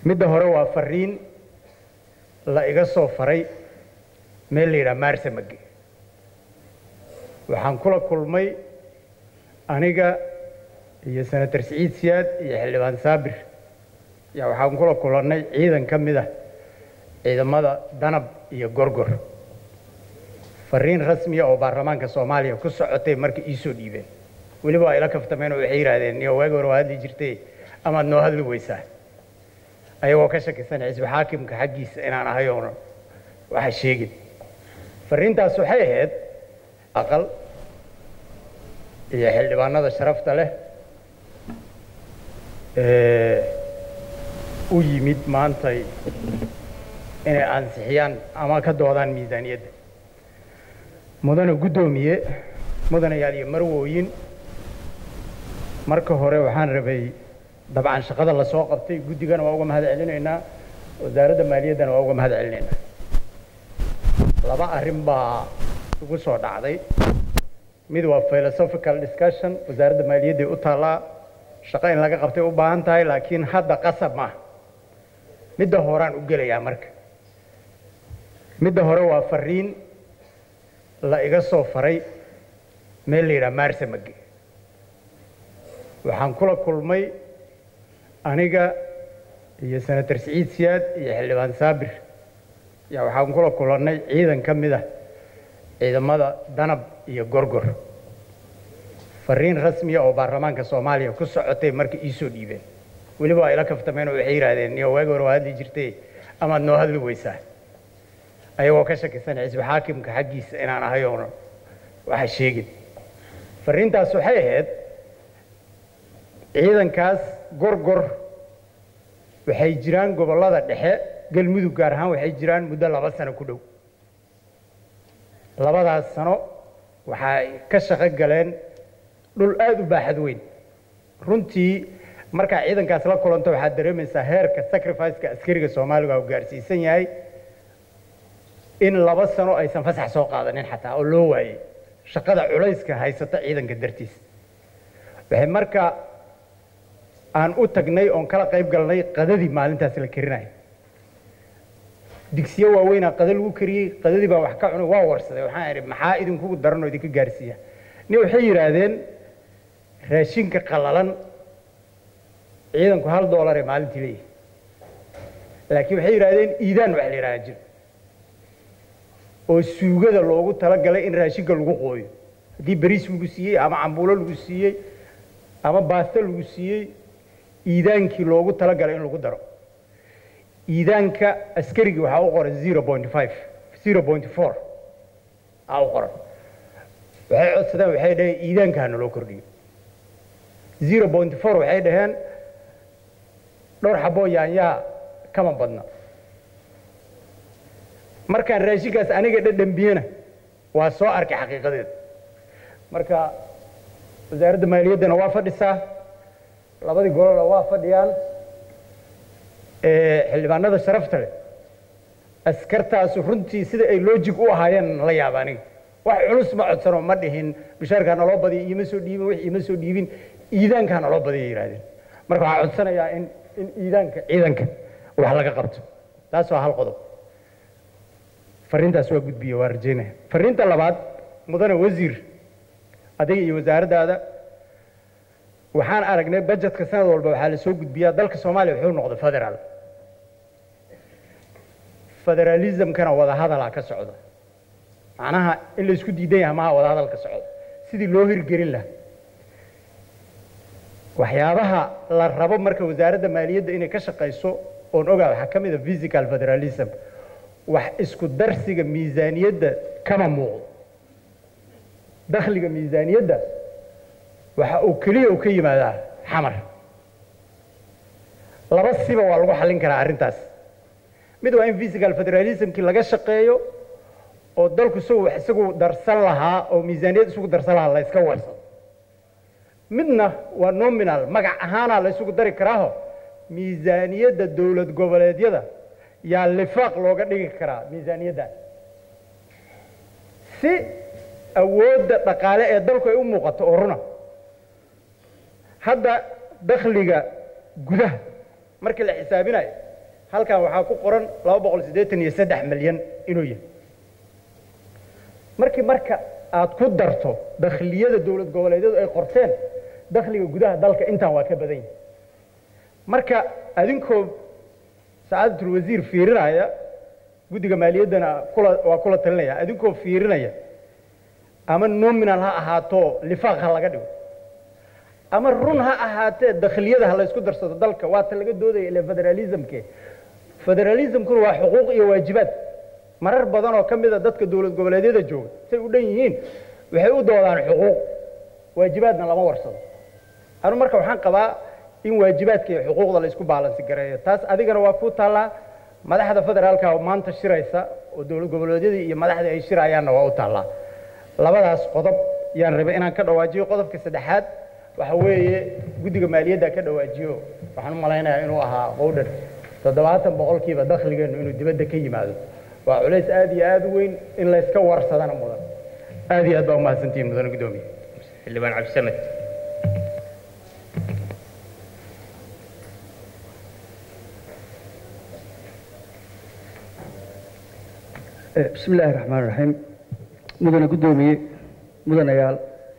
midda hore waa fariin la iga soo faray meel la yidhaha maarsamage waxaan kula kulmay aniga iyo senator siciid siyaad iyo xildhibaan saabir yaa waxaan kula kulannay ciidan ka mid ah ciidamada danab iyo gorgor fariin rasmiya oo baarlamaanka soomaaliya ku socotay marka ii soo dhiibeen weliba waa ila kaftameen oo waxay yidhaahdeen niyo waagi hore waa hadli jirtay amaad noo hadli weysaa ayagoo ka shakisan xisbi xaakimka xaggiisa inaan ahay oona waxa sheegin fariintaas waxay ahayd aqal iyo xildhibaanada sharafta leh ee u yimid maantay inay ansixiyaan ama ka doodaan miisaaniyadda mudane guddoomiye mudanayaal iyo marwooyin marka hore waxaan rabay dabcan shaqada la soo qabtay guddigana waa uga mahad celinaynaa wasaaradda maaliyaddana waa uga mahad celinaynaa laba arrin baa igu soo dhacday mid waa philosophical discussion wasaaradda maaliyadday u taallaa shaqo in laga qabtay u baahan tahay laakiin hadda qasab maaha midda horaan u gelayaa marka midda hore waa fariin la iga soo faray meel la yidhaha maarsamage waxaan kula kulmay aniga iyo senator siciid siyaad iyo xildhibaan saabir yaa waxaan kula kulannay ciidan ka mid ah ciidamada danab iyo gorgor fariin rasmiya oo baarlamaanka soomaaliya ku socotay marka ii soo dhiibeen weliba waa ila kaftameen oo waxay yidhaahdeen niyo waagi hore waa hadli jirtay amaad noo hadli weysaa ayagoo ka shakisan xisbi xaakimka xaggiisa inaan ahay oona waxa sheegin fariintaas waxay ahayd ciidankaas gorgor waxay jiraan gobollada dhexe galmudug gaar ahaan waxay jiraan muddo laba sano ku dhow labadaas sano waxay ka shaqo galeen dhul aada u baaxad weyn runtii markaa ciidankaas la kulanto waxaad dareemaysaa heerka sacrificeka askariga soomaaliga uu gaarsiisan yahay in laba sano aysan fasax soo qaadanin xataa oo loo waayey shaqada culayska haysata ciidanka dartiis waxay marka aan u tagnay oon kala qayb galnay qadadii maalintaas la karinayo digsiyo waaweynaa qada lagu kariyey qadadii baa wax ka cunay waa warsaday waxaan idhi maxaa idinkugu daran oo idinka gaarsiiya nin waxay yidhaahdeen raashinka qallalan ciidanku hal doolar ee maalintii leeyahay laakiin waxay yidhahdeen iidaan wax la yidhahda jir oo suugada loogu talagalay in raashinka lagu qooyo haddii bariis lagu siiyey ama cambuulo lagu siiyey ama baasto lagu siiyey iidaankii loogu talagalay in lagu daro iidaanka askarigii waxaa u qoran zero point five zero point four aa u qoran waxay codsadeen waxay dhaheen iidaanka hana loo kordhiyo zero point four waxay dhaheen dhowr xaboo yaanyaa kama badna markaan raashinkaas aniga dhadhambiyena waa soo arkay xaqiiqadeeda marka wasaaradda maaliyaddana waa fadhisaa labadii golona waa fadhiyaan xildhibaanada sharafta leh askartaasu runtii sida ay logic u ahaayeen la yaaba aniga wax culus ma codsano ma dhihin bishaarkaa naloo badiya iima soo dhiibin wix iima soo dhiibin iidaankaa naloo badiya yidhahdeen marka waxaa codsanayaa in in iidaanka ciidanka wax laga qabto taas waa hal qodob fariintaas waa gudbiye waa rajaynaya fariinta labaad mudane wasiir adiga iyo wasaaraddaada waxaan aragnay bajetka sanad walba waxaa la soo gudbiyaa dalka soomaaliya wuxuu noqday federaal federalismkana wadahadalaa ka socda macnaha in la isku diidan yaha maha wadahadal ka socda sidii loo hirgelin lahaa waxyaabaha la rabo marka wasaaradda maaliyadda inay ka shaqayso oon ogaa waxaa ka mid a physical federalism wax isku darsiga miisaaniyadda kama muuqdo dakhliga miisaaniyadda waxa uu keliya uu ka yimaadaa xamar laba siba waa lagu xallin karaa arrintaas mid waa in physical federalismkii laga shaqeeyo oo dalku isagu wax isagu darsan lahaa oo miisaaniyad isugu darsan lahaa la iska warsado midna waa nominal magac ahaanaa la isugu dari karaaho miisaaniyadda dowlad goboleedyada yaa lifaaq looga dhigi karaa miisaaniyaddan si awoodda dhaqaale ee dalku ay u muuqato oo runa hadda dakhliga gudaha markii la xisaabinayo halkan waxaa ku qoran laba boqol siddeetan iyo saddex milyan inuu yahay markii marka aad ku darto dakhliyada dowlad goboleedyadu ay qorteen dakhliga gudaha dalka intaan waa ka badan yahay marka adinkoo sacaadatul wasiir fiirinaya guddiga maaliyaddana kula waa kula talinaya adinkoo fiirinaya ama nominal ha ahaato lifaaq ha laga dhigo ama run ha ahaatee dakhliyada ha laysku darsado dalka waata laga doodaya ile federalismke federalismkuna waa xuquuq iyo waajibaad marar badan oo ka mida dadka dowlad goboleedyada jooga say u dhan yihiin waxay u doodaan xuquuq waajibaadna lama warsado anu marka waxaan qabaa in waajibaadka iyo xuquuqda la isku baalansi gareeyo taas adigana waa ku taallaa madaxda federaalka oo maanta shiraysa oo dowlad goboleedyadii iyo madaxdii ay shirayaanna waa u taallaa labadaas qodob yaan rabay inaan ka dhawaajiyo qodobka saddexaad waxa weeye guddiga maaliyadda ka dhawaajiyo waxaan u malaynayaa inuu ahaa qowdhan toddobaatan boqolkiiba dakhligeennu inuu dibadda ka yimaado waa culays aad iyo aad u weyn in layska warsadana mudan aad iyo aad baa umahadsantihiin mudane guddoomiye xildhibaan cabdisamed bismi illaahi raxmaan raxiim mudane guddoomiye mudanayaal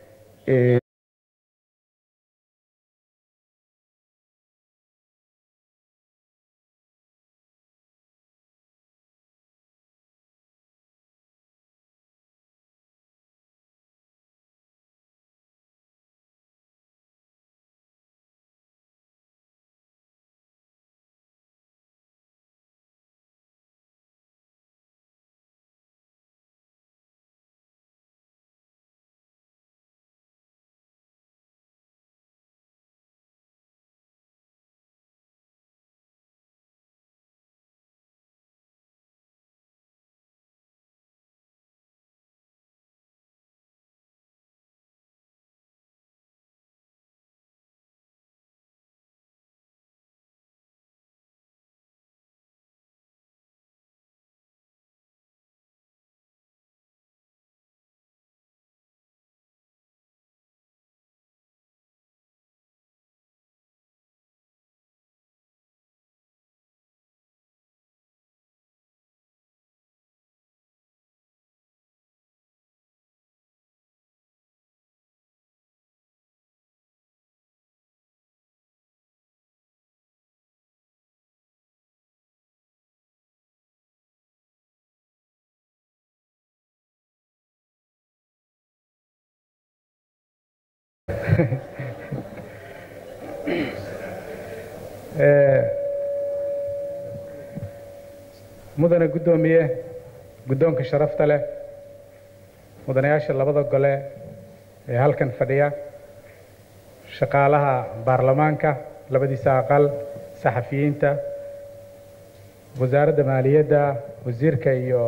mudane guddoomiye guddoonka sharafta leh mudanayaasha labada gole ee halkan fadhiya shaqaalaha baarlamaanka labadiisa aqal saxafiyiinta wasaaradda maaliyadda wasiirka iyo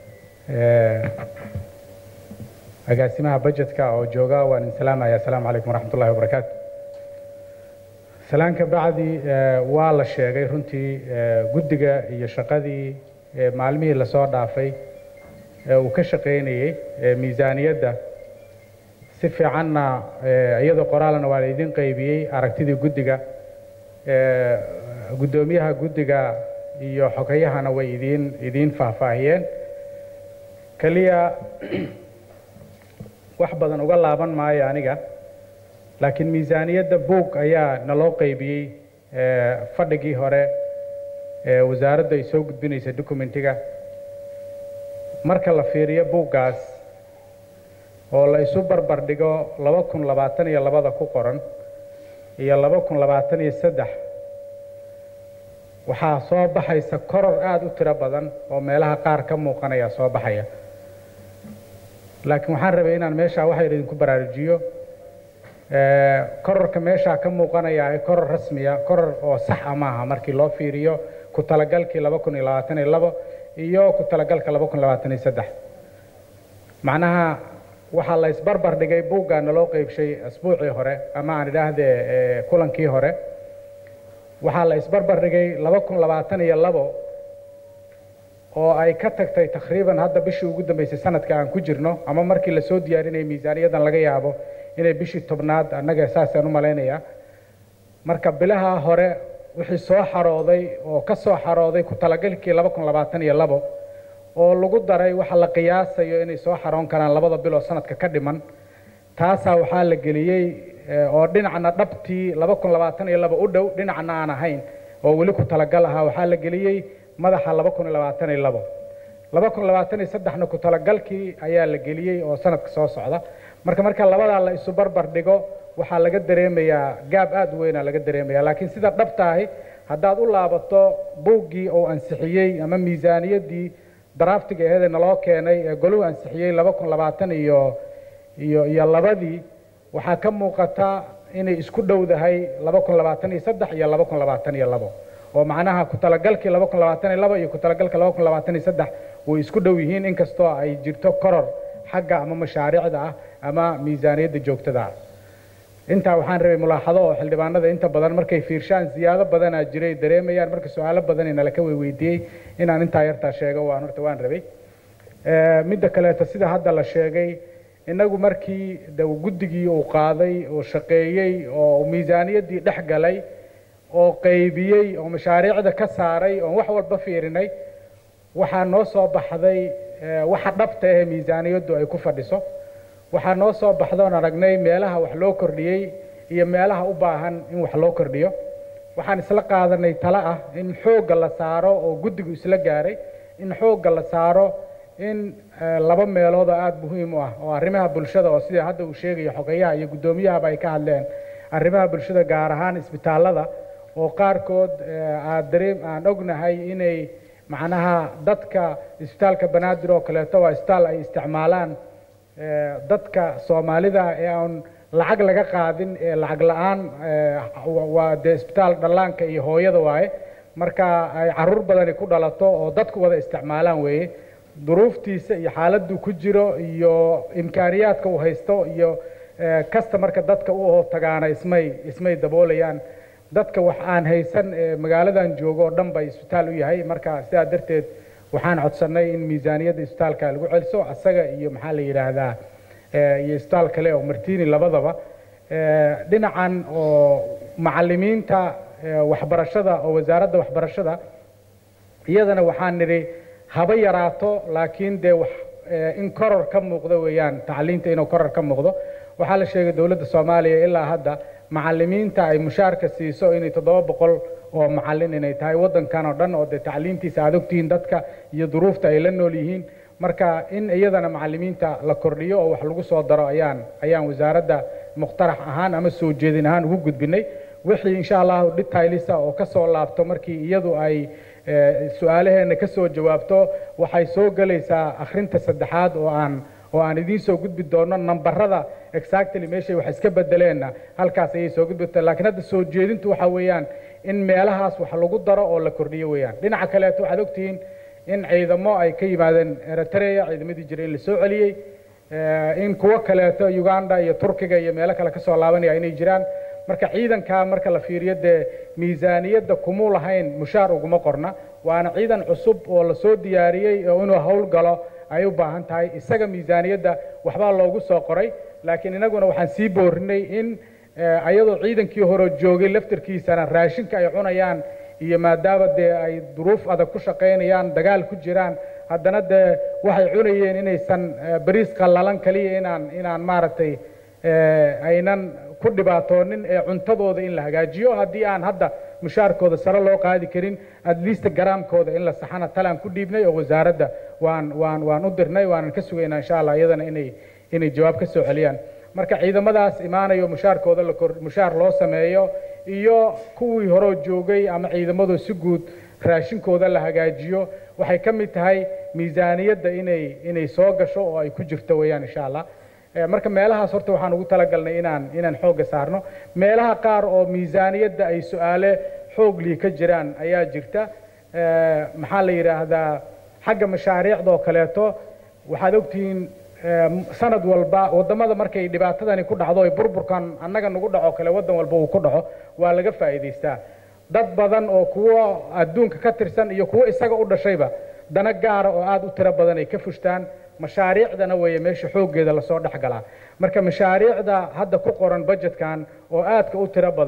agaasimaha bajetka oo jooga waan idin salaamaya asalaamu calaykum waraxmat ullahi wabarakaatu salaanka bacdi waa la sheegay runtii guddiga iyo shaqadii maalmihii lasoo dhaafay ee uu ka shaqaynayey miisaaniyadda si fiicanna iyadoo qoraalna waa la idin qaybiyey aragtidii guddiga guddoomiyaha guddiga iyo xogayahana way idiin idiin faahfaahiyeen keliya wax badan uga laaban maayo aniga laakiin miisaaniyadda buug ayaa naloo qaybiyey fadhigii hore ee wasaaraddu ay soo gudbinaysa documentiga marka la fiiriyo buuggaas oo la isu barbar dhigo laba kun labaatan iyo labada ku qoran iyo laba kun labaatan iyo saddex waxaa soo baxaysa koror aada u tiro badan oo meelaha qaar ka muuqanaya soo baxaya laakiin waxaan rabay inaan meeshaa waxa idinku baraarujiyo kororka meeshaa ka muuqanaya ee koror rasmiya koror oo saxa maaha markii loo fiiriyo ku talagalkii laba kun iyo labaatan iyo labo iyo ku talagalka laba kun labaatan iyo saddex macnaha waxaa la isbarbar dhigay buuggaa naloo qeybshay asbuucii hore ama aan idhaahdee kulankii hore waxaa la isbarbar dhigay laba kun labaatan iyo labo oo ay ka tagtay takriiban hadda bishii ugu dambeysay sanadka aan ku jirno ama markii lasoo diyaarinayay miisaaniyaddan laga yaabo inay bishii tobnaad annaga saasaan u malaynayaa marka bilaha hore wixii soo xarooday oo ka soo xarooday ku talagalkii laba kun labaatan iyo labo oo lagu daray waxa la qiyaasayo inay soo xaroon karaan labada bil oo sanadka ka dhiman taasaa waxaa la geliyey oo dhinacna dhabtii laba kun labaatan iyo laba u dhow dhinacna aan ahayn oo weli ku talagal ahaa waxaa la geliyey madaxa laba kun iyo labaatan iyo labo laba kun labaatan iyo saddexna ku talagalkii ayaa la geliyey oo sanadka soo socda marka marka labadaa la isu barbar dhigo waxaa laga dareemayaa gaab aada u weynaa laga dareemaya laakiin sida dhabta ahi haddaad u laabato buuggii oo ansixiyey ama miisaaniyaddii daraftiga aheedee naloo keenay ee goluhu ansixiyey laba kun labaatan iyo iyo iyo labadii waxaa ka muuqata inay isku dhowdahay laba kun labaatan iyo saddex iyo laba kun labaatan iyo labo oo macnaha ku talagalkii laba kun labaatan iyo labo iyo ku talagalka laba kun labaatan iyo saddex way isku dhow yihiin inkastoo ay jirto koror xagga ama mashaariicda ah ama miisaaniyadda joogtada ah intaa waxaan rabay mulaaxado oo xildhibaanada inta badan markay fiirshaan ziyaado badanaa jiray dareemayaan marka su-aalo badan nala ka weydiiyey inaan intaa yartaa sheego waan horta waan rabay midda kaleeto sida hadda la sheegay innagu markii de guddigii uu qaaday oo shaqeeyey oo miisaaniyaddii dhex galay oo qaybiyey oo mashaariicda ka saaray oon wax walba fiirinay waxaa noo soo baxday waxa dhabta ahee miisaaniyaddu ay ku fadhiso waxaa noo soo baxdoon aragnay meelaha wax loo kordhiyey iyo meelaha u baahan in wax loo kordhiyo waxaan isla qaadanay talo ah in xoogga la saaro oo guddigu isla gaaray in xoogga la saaro in laba meelood oo aada muhiim u ah oo arrimaha bulshada oo sida hadda uu sheegayo xogeyaha iyo guddoomiyahaba ay ka hadleen arrimaha bulshada gaar ahaan isbitaallada oo qaarkood aad dareem aan ognahay inay macnaha dadka isbitaalka banaadir oo kaleeto waa isbitaal ay isticmaalaan dadka soomaalida ee aan lacag laga qaadin ee lacag la-aan waa dee isbitaal dhallaanka iyo hooyada waaye marka ay caruur badani ku dhalato oo dadku wada isticmaalaan weeye duruuftiisa iyo xaaladdu ku jiro iyo imkaaniyaadka uu haysto iyo customarka dadka u oo tagaana ismay ismay daboolayaan dadka wax aan haysan ee magaaladan joogo oo dhan bay isbitaal u yahay marka sidaa darteed waxaan codsannay in miisaaniyadda isbitaalka lagu celiso asaga iyo maxaa la yidhaahdaa iyo isbitaal kale oo martini labadaba dhinacan oo macallimiinta waxbarashada oo wasaaradda waxbarashada iyadana waxaan nidhi haba yaraato laakiin dee wax in koror ka muuqdo weeyaan tacliinta inuu koror ka muuqdo waxaa la sheegay dowladda soomaaliya ilaa hadda macallimiinta ay mushaarka siiso inay toddoba boqol oo macallin inay tahay waddankan oo dhan oo dee tacliintiisa aad ogtihiin dadka iyo duruufta ay la nool yihiin marka in iyadana macallimiinta la kordhiyo oo wax lagu soo daro ayaan ayaan wasaaradda muqtarax ahaan ama soo jeedin ahaan ugu gudbinay wixii insha allahu detailisa oo ka soo laabto markii iyadu ay su-aalaheena ka soo jawaabto waxay soo gelaysaa akhrinta saddexaad oo aan oo aan idiin soo gudbi doono nambarada exactly meeshay wax iska bedeleenna halkaas ayay soo gudbita laakiin hadda soo jeedintu waxa weeyaan in meelahaas wax lagu daro oo la kordhiyo weeyaan dhinaca kaleeto waxaad ogtihiin in ciidamo ay ka yimaadeen eritrea ciidamadii jiray in la soo celiyey in kuwo kaleeto uganda iyo turkiga iyo meelo kale kasoo laabanaya inay jiraan marka ciidankaa marka la fiiriyo dee miisaaniyadda kumuu lahayn mushaar uguma qorna waana ciidan cusub oo lasoo diyaariyey oo inuu howl galo ay u baahan tahay isaga miisaaniyadda waxbaa loogu soo qoray laakiin inaguna waxaan sii boorinay in ayadoo ciidankii hore joogay laftarkiisana raashinka ay cunayaan iyo maadaama dee ay duruuf adag ku shaqaynayaan dagaal ku jiraan haddana dee waxay cunayeen inaysan bariis qallalan kaliya inaan inaan maaragtay aynan ku dhibaatoonin ee cuntadooda in la hagaajiyo haddii aan hadda mushaarkooda sare loo qaadi karin adliista garaamkooda in la saxana talaan ku dhiibnay oo wasaaradda waan waan waan u dirnay waanan ka sugaynaa insha allah iyadana inay inay jawaab ka soo celiyaan marka ciidamadaas imaanayo mushaarkooda la kor mushaar loo sameeyo iyo kuwii horeo joogay ama ciidamadu si guud raashinkooda la hagaajiyo waxay ka mid tahay miisaaniyadda inay inay soo gasho oo ay ku jirto weeyaan insha allah marka meelahaas horta waxaan ugu talagalnay inaan inaan xoogga saarno meelaha qaar oo miisaaniyadda ay su-aale xooglii ka jiraan ayaa jirta maxaa la yidhaahdaa xagga mashaariicda oo kaleeto waxaad ogtihiin sanad walba waddamada markay dhibaatadani ku dhacdo ay burburkan annaga nagu dhaco kale waddan walba uu ku dhaco waa laga faa'iidaystaa dad badan oo kuwo adduunka ka tirsan iyo kuwo isaga u dhashayba dana gaara oo aada u tiro badan ay ka fushtaan mashaariicdana weeye meesha xooggeeda lasoo dhex galaa marka mashaariicda hadda ku qoran budgetkan oo aadka u tiro badan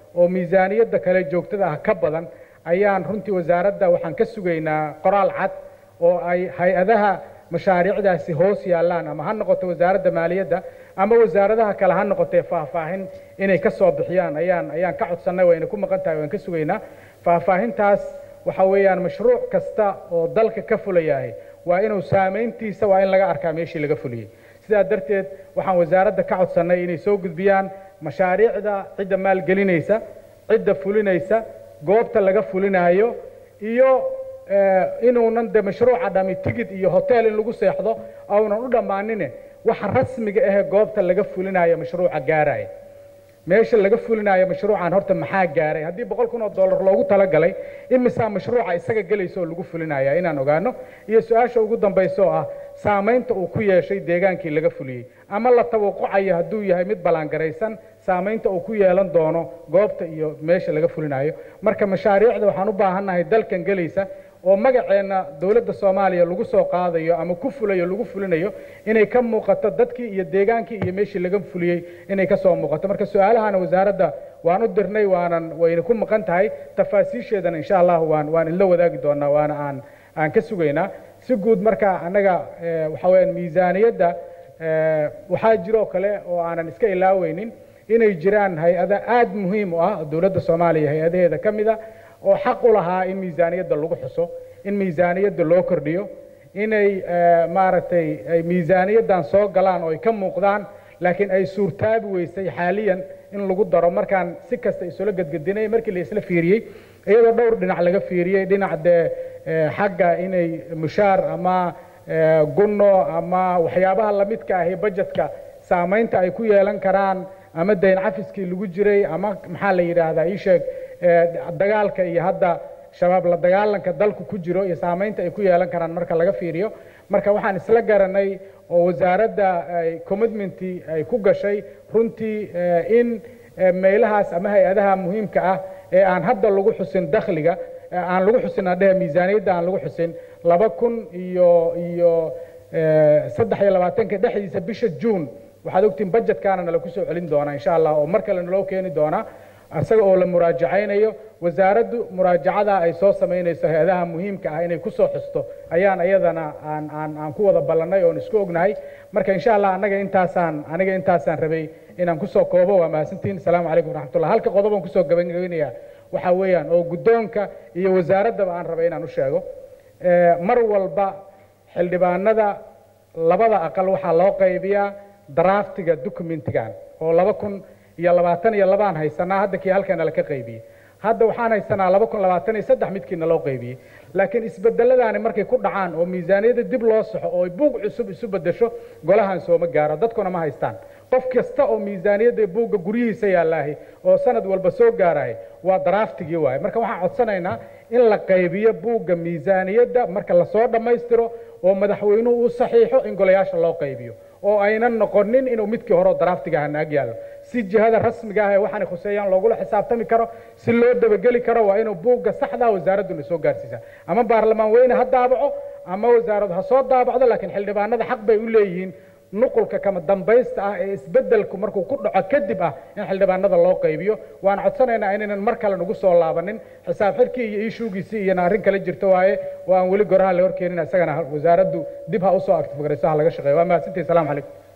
oo miisaaniyadda kale joogtada ah ka badan ayaan runtii wasaaradda waxaan ka sugaynaa qoraal cad oo ay hay-adaha mashaariicdaasi hoos yaallaan ama ha noqoto wasaaradda maaliyadda ama wasaaradaha kale ha noqotee faahfaahin inay ka soo bixiyaan ayaan ayaan ka codsannay wayna ku maqan tahay waan ka sugaynaa faahfaahintaas waxa weeyaan mashruuc kasta oo dalka ka fulayahay waa inuu saamayntiisa waa in laga arkaa meeshii laga fuliyey sidaa darteed waxaan wasaaradda ka codsannay inay soo gudbiyaan mashaariicda cidda maalgelinaysa cidda fulinaysa goobta laga fulinaayo iyo inuunan de mashruuca dhami tigid iyo hotel in lagu seexdo aunan u dhammaanine waxa rasmiga ahee goobta laga fulinayo mashruuca gaaraya meesha laga fulinayo mashruucan horta maxaa gaaray haddii boqol kun oo dollar loogu talagalay imisaa mashruuca isaga gelaysa oo lagu fulinaya inaan ogaano iyo su-aasha ugu dambaysa oo ah saamaynta uu ku yeeshay deegaankii laga fuliyey ama la tawaqucayo hadduu yahay mid ballaangaraysan saamaynta uu ku yeelan doono goobta iyo meesha laga fulinayo marka mashaariicda waxaan u baahannahay dalkan gelaysa oo magaceenna dowladda soomaaliya lagu soo qaadayo ama ku fulayo lagu fulinayo inay ka muuqato dadkii iyo deegaankii iyo meeshii laga fuliyey inay ka soo muuqato marka su-aalahana wasaaradda waan u dirnay waanan wayna ku maqan tahay tafaasiisheedana insha allah waan waan idla wadaagi doonaa waana aan aan ka sugaynaa si guud marka annaga waxa weeyaan miisaaniyadda waxaa jiroo kale oo aanan iska ilaaweynin inay jiraan hay-ada aada muhiim u ah dowladda soomaaliya hay-adaheeda ka mid a oo xaq u lahaa in miisaaniyadda lagu xuso in miisaaniyadda loo kordhiyo inay maaragtay ay miisaaniyaddan soo galaan oo ay ka muuqdaan laakiin ay suurtaabi weysay xaaliyan in lagu daro markaan si kasta isula gedgedinay markii la isla fiiriyey iyadoo dhowr dhinac laga fiiriyey dhinac dee xagga inay mushaar ama gunno ama waxyaabaha lamidka ahi bajetka saamaynta ay ku yeelan karaan ama dayn cafiskii lagu jiray ama maxaa la yidhaahdaa ii sheeg dagaalka iyo hadda shabaab la dagaalanka dalku ku jiro iyo saamaynta ay ku yeelan karaan marka laga fiiriyo marka waxaan isla garanay oo wasaaradda commitmentii ay ku gashay runtii in meelahaas ama hay-adaha muhiimka ah ee aan hadda lagu xusin dakhliga aan lagu xusin adhehe miisaaniyadda aan lagu xusin laba kun iyo iyo saddex iyo labaatanka dhexdiisa bisha juun waxaad ogtiin budgetkaana nala kusoo celin doonaa insha allah oo mar kale naloo keeni doonaa isaga oo la muraajacaynayo wasaaraddu muraajacada ay soo samaynayso hay-adaha muhiimka ah inay kusoo xusto ayaan iyadana aan aan aan ku wada ballannay oon isku ognahay marka insha allah annaga intaasaan aniga intaasaan rabay inaan kusoo koobo waa mahadsantihin asalaamu calaykum waraxmatullah halka qodobaan kusoo gabagabinayaa waxaa weeyaan oo guddoonka iyo wasaaraddaba aan rabay inaan u sheego mar walba xildhibaanada labada aqal waxaa loo qaybiyaa draftiga documentigan oo laba kun iyo labaatan iyo labaan haysanaa hadda kii halkana laka qaybiyey hadda waxaan haysanaa laba kun labaatan iyo saddex midkiina loo qaybiyey laakiin isbedeladaani markay ku dhacaan oo miisaaniyadda dib loo saxo oo buug cusub isu bedesho golahan sooma gaaro dadkuna ma haystaan qof kasta oo miisaaniyadda buugga guryihiisa yaallaahi oo sanad walba soo gaarahay waa draftigii waaye marka waxaan codsanaynaa in la qaybiyo buugga miisaaniyadda marka lasoo dhammaystiro oo madaxweynuhu uu saxiixo in golayaasha loo qaybiyo oo aynan noqonin inuu midkii hore draftiga ahna ag yaallo si jihada rasmiga ah ee waxaanay khuseeyaan loogula xisaabtami karo si loo dabageli karo waa inuu buugga saxdaa wasaaradduna soo gaarsiisa ama baarlamaan weyne ha daabaco ama wasaaradu ha soo daabacdo laakiin xildhibaanada xaq bay u leeyihiin nuqulka kama dambaysta ah ee isbeddelku markuu ku dhaco kadib ah in xildhibaanada loo qaybiyo waan codsanaynaa inaynan mar kale nagu soo laabanin xisaab xidhkii iyo iishuugiisii iyana arrin kale jirto waaye oo aan weli goraha la horkeenin isagana wasaaraddu dib ha usoo actifgarayso ha laga shaqeeyo waa mahadsantihi salamu calaykum